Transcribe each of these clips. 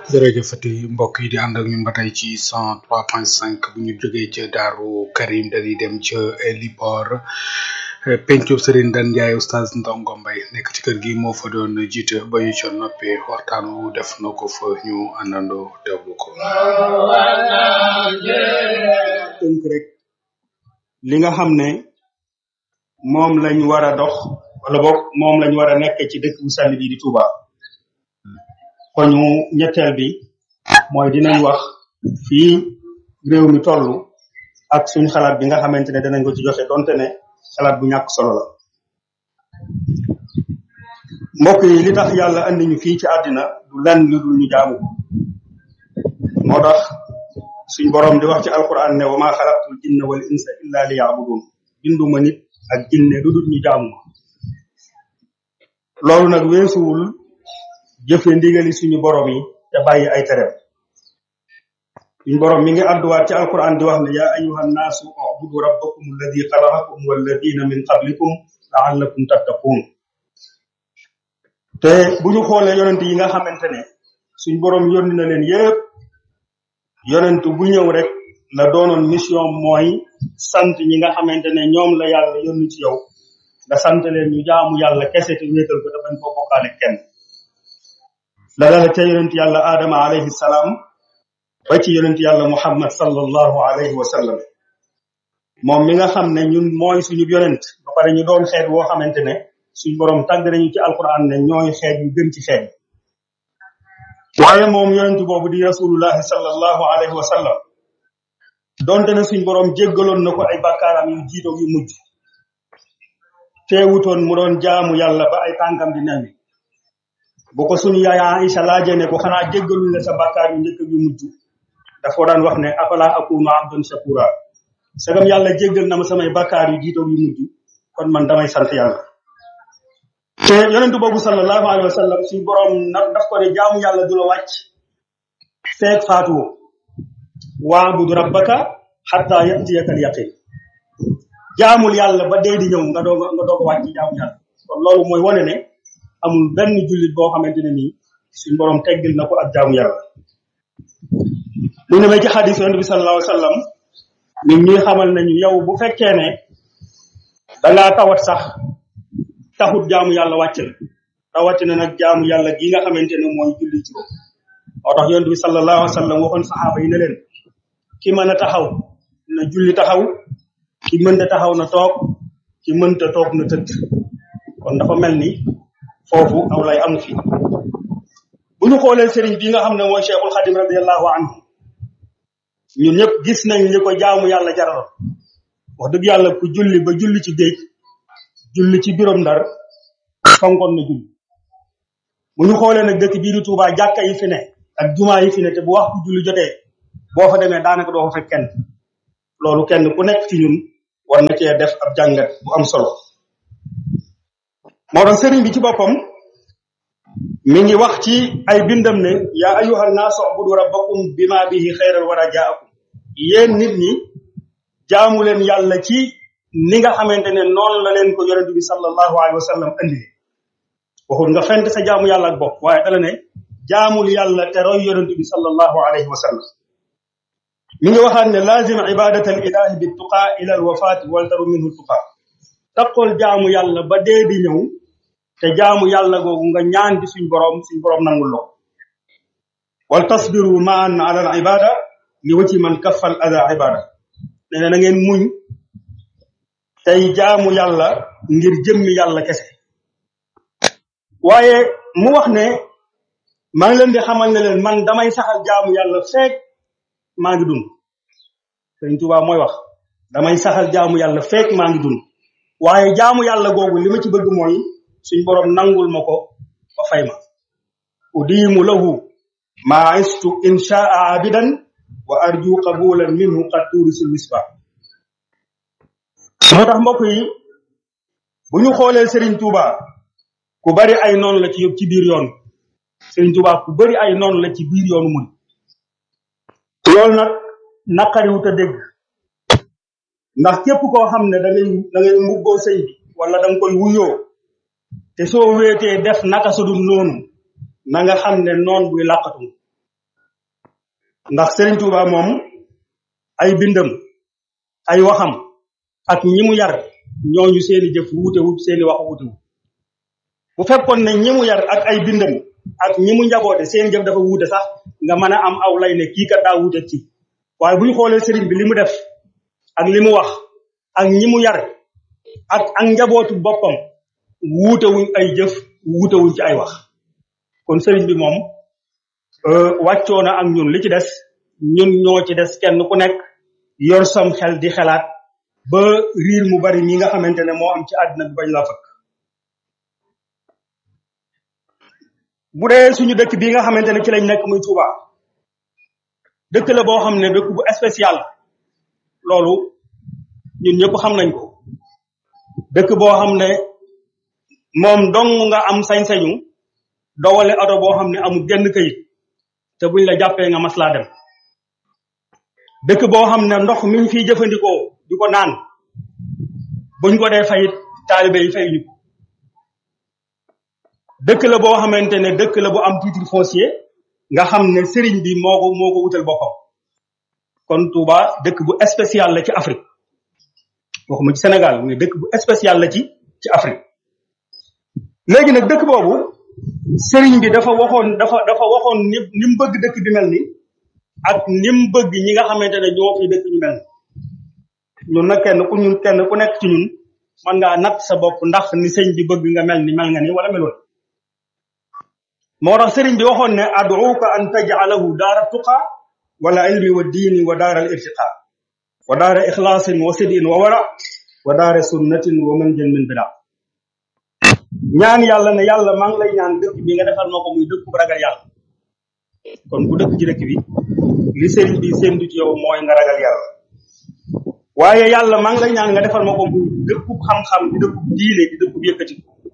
jërëjëfati mbokk yi di ànd ak ñun ba tey ci cent trois point cinq bu ñu jógee ca daaru karim dañuy dem ca Libor pencub Serigne Dan Ndiaye oustaz Ndongo Mbaye nekk ci kër gi moo fa doon jiite ba ñu ca noppee waxtaan wu def na ko fa ñu àndandoo teewlu ko. tënk rek li nga xam ne moom lañ war a dox wala boog moom lañ war a nekk ci dëkk bu sell bi di Touba. koñu ñetteel bi mooy dinañ wax fii réew mi toll ak suñ xalaat bi nga xamante ne danañ ko ci joxe donte ne xalaat bu ñàkk solo la mbokk yi li tax yàlla andi ñu fii ci àddina du lenn lu dul ñu jaamu ko moo tax suñ boroom di wax ci alquran ne wa ma xalaqtul jinna wal insa illa li yaabudun binduma nit ak jinne lu dul ñu jaamu ko loolu nag weesuwul jëfe ndigali suñu borom yi te bàyyi ay tereem suñu borom mi ngi àdduwaat ci alquran di wax ne yaa ayuha nnaasu ubudu rabbakum alladi xalaqakum walladina min qablikum laallakum tattaqun te bu ñu xoolee yonent yi nga xamante ne suñ borom yónni na leen yépp yonent bu ñëw rek la doonoon mission mooy sant ñi nga xamante ne ñoom la yàlla yónni ci yow nga sant leen ñu jaamu yàlla kese te wéetal ko te bañ koo bokkaale kenn la dala ca yonent yàlla aadama alayhi salaam ba ci yonent yàlla muhammad sallallahu alayhi wa sallam moom mi nga xam ne ñun mooy suñu yonent ba pare ñu doon xeet woo xamante ne suñ borom tàgg nañu ci alquran ne ñooy xeet yu gën ci xeet waaye moom yonent boobu di rasulullahi sallallahu alayhi wa sallam donte ne suñ borom jéggaloon na ko ay bakkaaram yu jiito yu mujj teewutoon mu doon jaamu yàlla ba ay tànkam di newi bu ko suñu yaay Aïcha laajee ne ko xanaa jéggaluñ la sa bàkkaar yu njëkk yu mujj dafa daan wax ne afala akunu abdan shakura sagam yàlla jéggal na ma samay bàkkaar yu jiitaw yu mujj kon man damay sant yàlla te yonentu boobu sallallahu alayhi wa sallam suñu borom nag daf ko ne jaamu yàlla du la wàcc feek faatuwo waabudu rabbaka xatta yatiyaka al yaqin jaamul yàlla ba dee di ñëw nga doog nga doog a wàcc jaamu yàlla kon loolu mooy wane ne amul benn jullit boo xamante ne nii suñ borom teggil na ko ak jaamu yàlla mu ne may ci xadis yonent bi sallallahu alayhi wa sallam ñun ñuy xamal nañu yow bu fekkee ne dangaa tawat sax taxut jaamu yàlla wàcc la rawatina nag jaamu yàlla gi nga xamante ne mooy julli juróom moo tax yonent bi sallallahu alayhi wa sallam waxoon saxaaba yi ne leen ki mën a taxaw na julli taxaw ki mënta taxaw na toog ki mënta toog na tëdd kon dafa mel ni foofu aw lay amu fi bu ñu xoolee sëriñ bi nga xam ne mooy cheikhul xadim radiallahu anhu ñun ñëpp gis nañ li ko jaamu yàlla jaraloon wax dëgg yàlla ku julli ba julli ci géej julli ci birom ndar fonkoon na julli bu ñu xoolee nag dëkk bii di Touba jàkka yi fi ne ak jumaa yi fi ne te bu waxtu julli jotee boo fa demee daanaka doo fa fekk kenn loolu kenn ku nekk ci ñun war na cee def ab jàngat bu am solo moo tax sëriñ bi ci boppam mi ngi wax ci ay bindam ne yaa ayuha naasu ubudu rabbakum bima bihi xayral wara jaakum yéen nit ñi jaamu leen yàlla ci ni nga xamante ne noonu la leen ko yonent bi sallallahu alayhi wa sallam andi waxul nga fent sa jaamu yàlla ak bopp waaye dala ne jaamul yàlla te roy yonent bi sallallahu alayhi wa sallam mi ngi waxaat ne lazim ibadat al ilahi bi tuqa ila al wafati waltaru minhu tuqa taqool jaamu yàlla ba dee di ñëw te jaamu yàlla googu nga ñaan ci suñ borom suñ borom nangul loo wal tasbiru maan ala al ibada li wati man kaffal ada ibada nee na na ngeen muñ tey jaamu yàlla ngir jëmmi yàlla kese waaye mu wax ne maa ngi leen di xamal ne leen man damay saxal jaamu yàlla feek maa ngi dund sëñ Tuubaa mooy wax damay saxal jaamu yàlla feek maa ngi dund waaye jaamu yàlla googu li ma ci bëgg mooy suñ borom nangul ma ko ba fay ma udiimu lahu maa istu inshaa abidan wa arju qabulan minhu qad turisul misbah moo tax mbokk yi bu ñu xoolee Serigne Touba ku bari ay noonu la ci ci biir yoon Serigne Touba ku bari ay noonu la ci biir yoonu mun loolu nag naqariwut a dégg ndax képp koo xam ne da ngay da ngay mbubboo sëñ bi wala da nga koy wuyoo te soo wéetee def naka su dul noonu na nga xam ne noon buy làqatu ndax Serigne Touba moom ay bindam ay waxam ak ñi mu yar ñooñu seeni jëf wuutewut seeni wax wuutewut bu fekkoon ne ñi mu yar ak ay bindam ak ñi mu njaboote seen jëf dafa wuute sax nga mën a am aw lay ne kii kat daa wuute ci waaye bu ñu xoolee sëriñ bi li mu def ak li mu wax ak ñi mu yar ak ak njabootu boppam wuutewuñ ay jëf wuutewuñ ci ay wax kon sëriñ bi moom wàccoo na ak ñun li ci des ñun ñoo ci des kenn ku nekk yor sam xel di xelaat ba riir mu bari mi nga xamante ne moo am ci àddina bi bañ la fëkk bu dee suñu dëkk bii nga xamante ne ci lañ nekk muy Touba dëkk la boo xam ne dëkk bu spécial loolu ñun ñëpp xam nañ ko dëkk boo xam ne moom dong nga am sañ-sañu dowale oto boo xam ne amul genn kayit te buñ la jàppee nga mas laa dem dëkk boo xam ne ndox mi ñu fiy jëfandikoo di ko naan buñ ko dee fayit taalibe yi fay ñu ko dëkk la boo xamante ne dëkk la bu am titre foncier nga xam ne sëriñ bi moo ko moo ko wutal boppam kon Touba dëkk bu spécial la ci Afrique waxuma ci Sénégal mais dëkk bu spécial la ci ci Afrique léegi nag dëkk boobu sëriñ bi dafa waxoon dafa dafa waxoon ni ni mu bëgg dëkk bi mel ni ak ni mu bëgg ñi nga xamante ne ñoo fi dëkk ñu mel ni ñun nag kenn ku ñun kenn ku nekk ci ñun mën ngaa natt sa bopp ndax ni sëñ bi bëgg nga mel ni mel nga ni wala meloon moo tax sëriñ bi waxoon ne ad'uka an taj'alahu daara tuqa wala ilmi wa diini wa daara al irtiqa wa daara ikhlaasin wa sidin wa wara wa daara sunnatin wa manjan min bida ñaan yàlla ne yàlla maa ngi lay ñaan dëkk bi nga defal ma ko muy dëkk bu ragal yàlla kon bu dëkk ci dëkk bi li sëriñ bi séntu ci yow mooy nga ragal yàlla waaye yàlla maa ngi lay ñaan nga defal ma ko muy dëkkub xam-xam di dëkkub diine di dëkkub yëkkati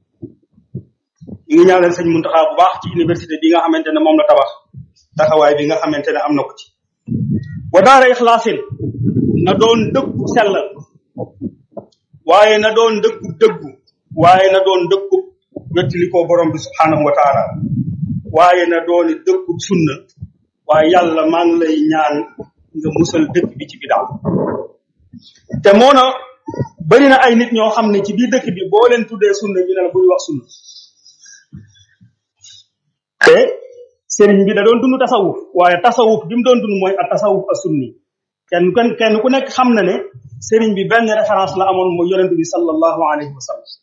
ñu ngi ñaanal sëñ Muntaxa bu baax ci université bi nga xamante ne moom la tabax taxawaay bi nga xamante ne am na ko ci wa daara ixlaasin na doon dëkku sellal waaye na doon dëkku dëggu waaye na doon dëkku wettili ko borom bi subhanahu wa taala waaye na dooni dëkku sunna waaye yàlla maa ngi lay ñaan nga musal dëkk bi ci bidaa te moo na bari na ay nit ñoo xam ne ci biir dëkk bi boo leen tuddee sunna ñu ne la buy wax sunna te sëriñ bi da doon dund tasawuf waaye tasawuf bi mu doon dund mooy ak tasawuf a sunni kenn kenn kenn ku nekk xam na ne sëriñ bi benn référence la amoon mooy yonent bi sallallahu alayhi wa sallam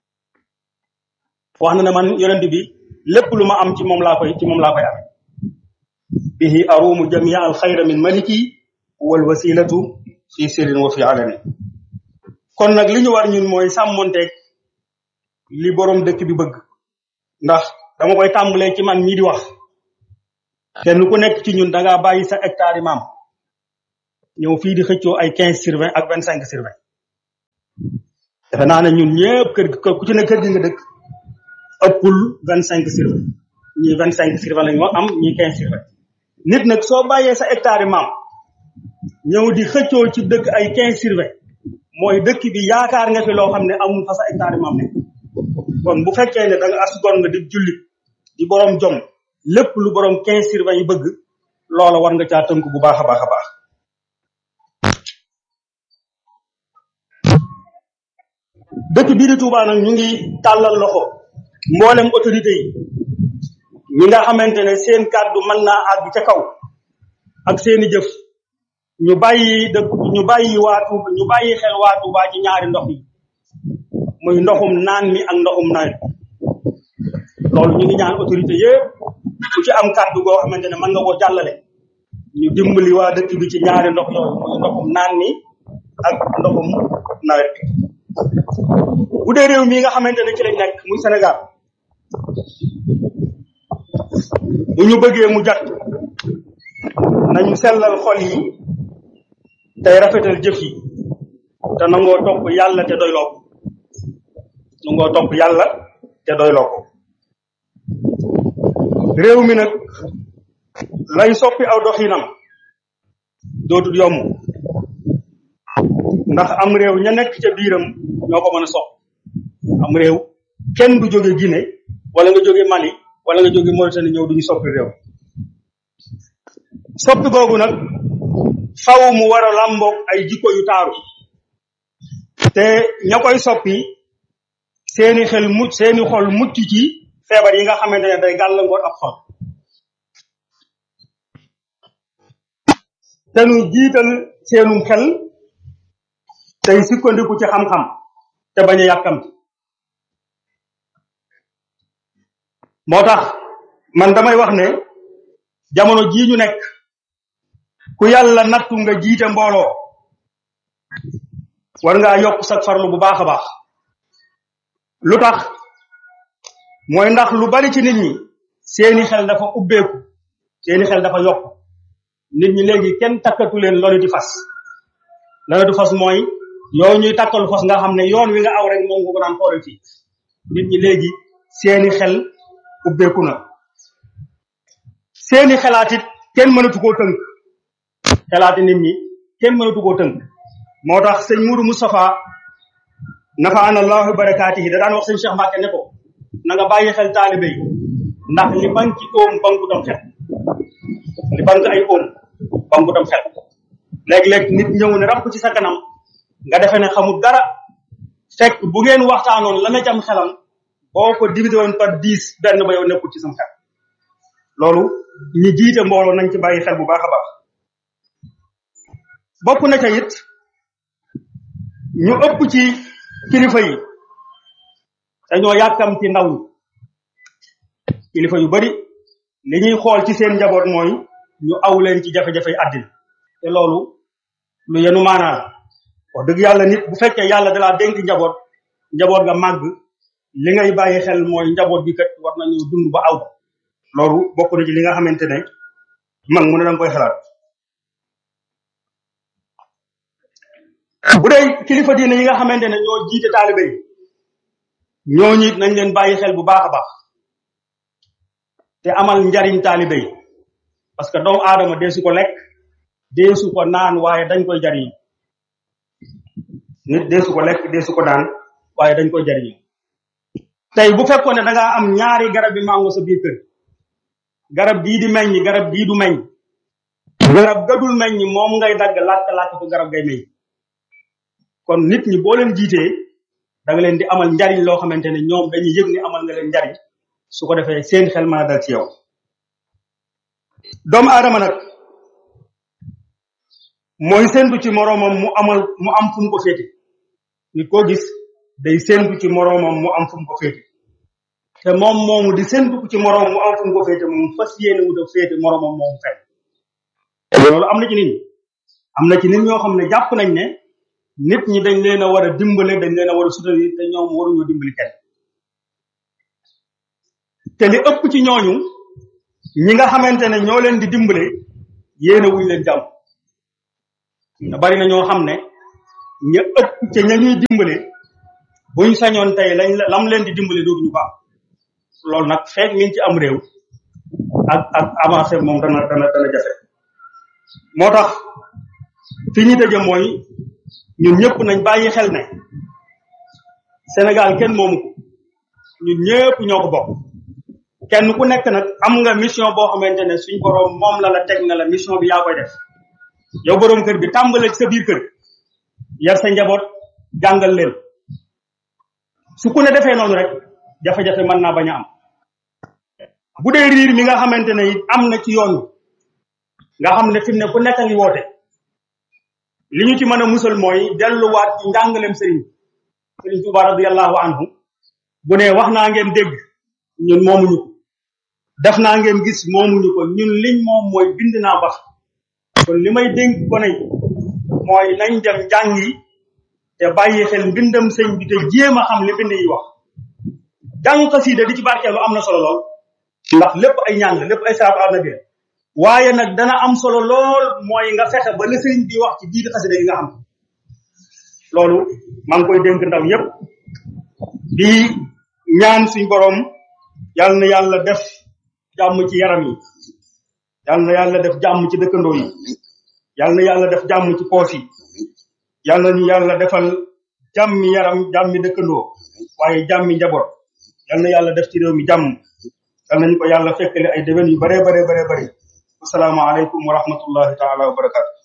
wax na ne man yonent bi lépp lu ma am ci moom laa koy ci moom laa koy am bihi arumu jamia al xayra min maliki wal wasilatu fi sirrin wa fi alani kon nag li ñu war ñun mooy sàmmonteeg li borom dëkk bi bëgg ndax dama koy tàmbalee ci man mii di wax kenn ku nekk ci ñun da ngaa bàyyi sa hectare yi maam ñëw fii di xëccoo ay quinze sur vingt ak vingt cinq sur vingt defe naa ne ñun ñëpp kër gi ku ci ne kër gi nga dëkk ëppul vingt cinq sur vingt ñii vingt cinq sur vingt lañu am ñii quinze sur vingt nit nag soo bàyyee sa hectare yi maam ñëw di xëccoo ci dëkk ay quinze sur vingt mooy dëkk bi yaakaar nga fi loo xam ne amul fa sa hectare yi maam nekk kon bu fekkee ne da nga as gor nga di jullit di borom jom lépp lu borom quinze sur vingt yi bëgg loola war nga caa tënk bu baax a baax a baax dëkk bii di Touba nag ñu ngi tàllal loxo mboolem autorité yi ñi nga xamante ne seen kàddu mën naa àgg ca kaw ak seeni jëf ñu bàyyi dëkk ñu bàyyi waa Touba ñu bàyyi xel waa Touba ci ñaari ndox yi muy ndoxum naan mi ak ndoxum nawet loolu ñu ngi ñaan autorité yëpp ku ci am kàddu goo xamante ne mën nga koo jàllale ñu dimbali waa dëkk bi ci ñaari ndox yooyu muy ndoxum naan mi ak ndoxum nawet bu dee réew mi nga xamante ne ci lañ nekk muy Sénégal bu ñu bëggee mu jat nañu sellal xol yi tey rafetal jëf yi te nangoo topp yàlla te doyloo ko nangoo topp yàlla te doyloo ko réew mi nag lay soppi aw doxinam dootul yomb ndax am réew ña nekk ca biiram ñoo ko mën a sopp am réew kenn du jóge Guinée wala nga jóge Mali wala nga jóge Mauritanie ñëw duñu soppi réew soppi googu nag faw mu war a làmboog ay jikko yu taaru te ña koy soppi seeni xel mucc seeni xol mucc ci feebar yi nga xamante ne day gàllankoor ab xol te nu jiital seenum xel tey sukkandiku ci xam-xam te bañ a yàkkamti moo tax man damay wax ne jamono jii ñu nekk ku yàlla nattu nga jiite mbooloo war ngaa yokk sa farlu bu baax a baax lu tax mooy ndax lu bari ci nit ñi seeni xel dafa ubbeeku seeni xel dafa yokk nit ñi léegi kenn takkatu leen loni di fas loni di fas mooy yow ñuy takkalu fas nga xam ne yoon wi nga aw rek moom nga ko daan xoolal fii nit ñi léegi seeni xel ubbeeku na seeni xalaat it kenn mënatu koo tënk xalaati nit ñi kenn mënatu koo tënk moo tax sëñ Mourou Moustapha nafaana allahu barakaatihi da daan wax sëñ Cheikh Mbacke ne ko na nga bàyyi xel taalibe yi ndax li bank ci oom banku tam xel li bank ay oom banku tam xel léeg-léeg nit ñëw ne rapp ci sa kanam nga defe ne xamul dara fekk bu ngeen waxtaanoon la na cam xelam boo ko divisé woon par dix benn ba yow nekkul ci sam xel loolu ñi jiite mbooloo nañ ci bàyyi xel bu baax a baax bokk na ca it ñu ëpp ci kilifa yi dañoo yàkkam ci ndaw ñi kilifa yu bari li ñuy xool ci seen njaboot mooy ñu aw leen ci jafe-jafe àddina te loolu lu yenu maanaa la wax dëgg yàlla nit bu fekkee yàlla dalaa dénk njaboot njaboot nga màgg li ngay bàyyi xel mooy njaboot bi kat war nañu dund ba aw loolu bokk na ci li nga xamante ne mag mu ne danga koy xalaat bu dee kilifa diine yi nga xamante ne ñoo jiite taalibe yi ñooñu it nañ leen bàyyi xel bu baax a baax te amal njariñ taalibe yi parce que doomu aadama deesu ko lekk deesu ko naan waaye dañ koy jariñ nit deesu ko lekk deesu ko naan waaye dañ koy jariñ tey bu fekkoon ne da ngaa am ñaari garab bi mango sa biir kër garab gii di meññ garab gii du meññ garab gadul meññ moom ngay dagg làkk làkk ko garab ngay meññ kon nit ñi boo leen jiitee da nga leen di amal njariñ loo xamante ne ñoom dañuy yëg ni amal nga leen njariñ su ko defee seen xel mën a dal ci yow doomu aadama nag mooy séntu ci moroomam mu amal mu am fu mu ko féete nit koo gis day séntu ci moroomam mu am fu mu ko féete te moom moomu di séntu ci moroom mu am fu mu ko féete moom fas yéene wu def féete moroomam moomu fenn loolu am na ci nit ñi am na ci nit ñoo xam ne jàpp nañ ne nit ñi dañ leen a war a dimbale dañ leen a war a soutenir te ñoom waruñoo dimbali kenn te li ëpp ci ñooñu ñi nga xamante ne ñoo leen di dimbale yéene wuñ leen jàmm te bari na ñoo xam ne ña ëpp ca ña ñuy dimbale buñ sañoon tey lañ lam leen di dimbale dootuñu baax loolu nag feeg mi ngi ci am réew ak ak avancé moom dana dana dana jafe moo tax fi ñu tëje mooy ñun ñëpp nañ bàyyi xel ne Sénégal kenn moomu ko ñun ñëpp ñoo ko bokk kenn ku nekk nag am nga mission boo xamante ne suñ borom moom la la teg na la mission bi yaa koy def yow borom kër bi tàmbale ci sa biir kër yar sa njaboot jàngal leen su ku ne defee noonu rek jafe-jafe mën naa bañ a am bu dee riir mi nga xamante ne it am na ci yoon nga xam ne fi mu ne ku nekk a ngi woote li ñu ci mën a musal mooy delluwaat ci njàngaleem sëriñ sëriñ Tuuba radiyallahu anhu bu ne wax naa ngeen dégg ñun moomuñu ko def naa ngeen gis moomuñu ko ñun liñ moom mooy bind naa bax kon li may dénk ko ne mooy nañ dem jàngi te bàyyi xel mbindam sëñ bi te jéem a xam li bind yi wax jàng xasida di ci barkeelu am na solo lool ndax lépp ay ñaan la lépp ay salaatu ala nabi la waaye nag dana am solo lool mooy nga fexe ba la sëriñ bi wax ci biir xasida yi nga xam loolu maa ngi koy dénk ndaw yépp di ñaan suñ borom yal na yàlla def jàmm ci yaram yi yal na yàlla def jàmm ci dëkkandoo yi yal na yàlla def jàmm ci poos yi yal na ñu yàlla defal jàmmi yaram jàmmi dëkkandoo waaye jàmmi njaboot yal na yàlla def ci réew mi jàmm yal nañu ko yàlla fekkale ay déwén yu bare bare bare bare asalaamaaleykum wa rahmatullahi taala wa barakatu